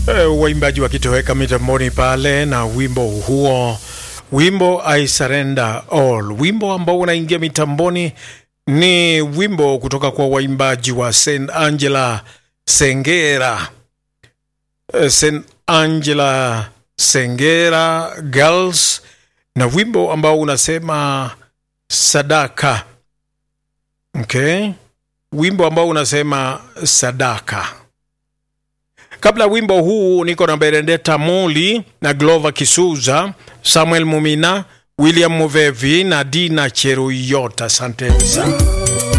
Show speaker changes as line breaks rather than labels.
Uh, waimbaji wakitoweka mitamboni pale na wimbo huo, wimbo I Surrender All, wimbo ambao unaingia mitamboni ni wimbo kutoka kwa waimbaji wa St Angela Sengera, uh, St Angela Sengera Girls, na wimbo ambao unasema sadaka. Okay, wimbo ambao unasema sadaka. Kabla wimbo huu niko na Benedetta Moli na Glover Kisuza, Samuel Mumina, William Muvevi na Dina Cheruyota. Asanteni sana.